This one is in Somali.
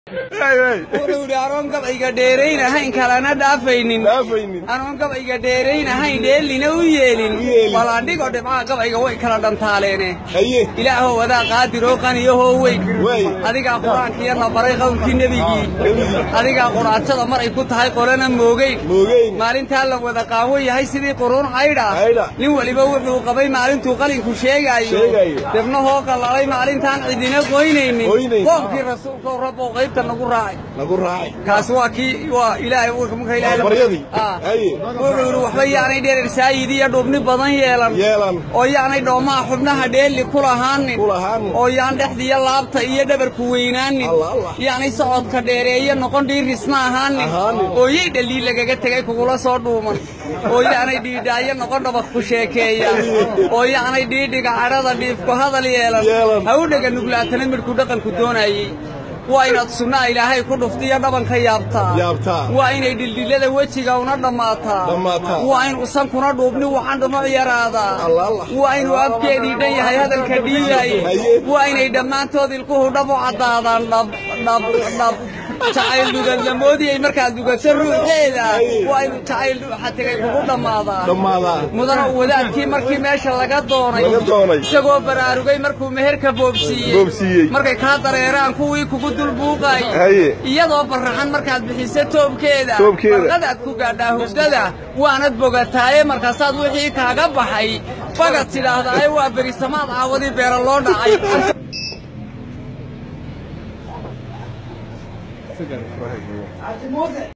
wuxuu idhi anoon gabayga dheeraynahayn kalena dhaafaynin anoon gabayga dheeraynahayn dheelina u yeelin balandhigo dhibcaha gabayga way kala dhantaaleen ilaahow adaa qaadiroo qaniyahoo weyn adigaa qur-aankiiyana baray qowlkii nebigii adigaa quraanjada mar ay ku tahay qolana moogeyn maalintaa la wada qaawo yahay sidii quruun caydha nin weliba wuxuu qabay maalintuu qalinku sheegaayo debnahoo qallalay maalintaan cidina qoynaynin qoomkii rasuulka rabbow qaybta nagu raacay kaas waa kii waa ilaahay marka ilaahay wuxuu yidhi waxba yaanay dherer saayid iyo dhubni badan yeelan oo yaanay dhoomaha xubnaha dheeli ku lahaanin oo yaan dhexdiiyo laabta iyo dhabarku weynaanin yaanay socodka dheereeye noqon dhiirisna ahaanin oo yay dhallii lagaga tegay kugula soo dhuuman oo yaanay dhiidhaayo noqon dhabaq ku sheekeeya oo yaanay dhiidhiga cadhada dhiifku hadal yeelan ha u dhega nuglaatana midhku dhaqanku doonayey waa inaad sunnaa ilaahay ku dhuftiyo dhabanka yaabtaa waa inay dhildhillada wejiga una dhammaataa waa in usankuna dhuubni wacan dhunuc yaraadaa waa inuu afkeedii dhan yahay hadalka dhiibaye waa inay dhammaantood ilkuhu dhab u caddaadaan dhabdhabdhab jacayl dugadlamoodiyey markaad dugato ruuxeeda waa inuu jacayl dhuuxa tegay kugu dhammaadaa mudana wadaadkii markii meesha laga doonay isagoo baraarugay markuu meherka boobsiiyey markay kaa dareeraan kuwii kugu dulbuuqay iyadoo barraxan markaad bixiso toobkeeda barqadaad ku gaadhaa hurdada waanad bogataaye markaasaad wixii kaaga baxay bagad tidhaahdaaye waa berisamaad caawadii beera loo dhacay